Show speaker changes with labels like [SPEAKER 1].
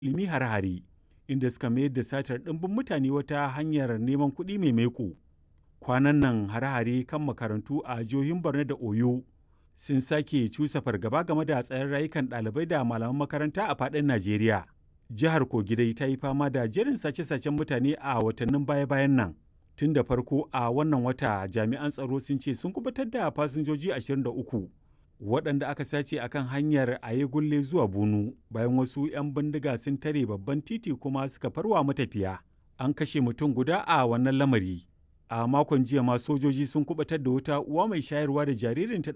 [SPEAKER 1] ilimi har-hare inda suka mayar da satar ɗimbin mutane wata hanyar neman kuɗi mai maiko. Kwanan nan hare-hare kan makarantu a jihohin Borno da Oyo sun sake cusa fargaba game da tsaron rayukan ɗalibai da malaman makaranta a faɗin Najeriya. Jihar Kogi dai ta yi fama da jerin sace-sacen mutane a watannin baya-bayan nan. Tun da farko a wannan wata jami'an tsaro sun ce sun kubutar da fasinjoji 23 waɗanda aka sace a kan hanyar Ayegulle zuwa Bunu bayan wasu 'yan bindiga sun tare babban titi kuma suka farwa matafiya. An kashe mutum guda a wannan lamari. A makon jiya ma sojoji sun kubutar da wata uwa mai shayarwa da jaririnta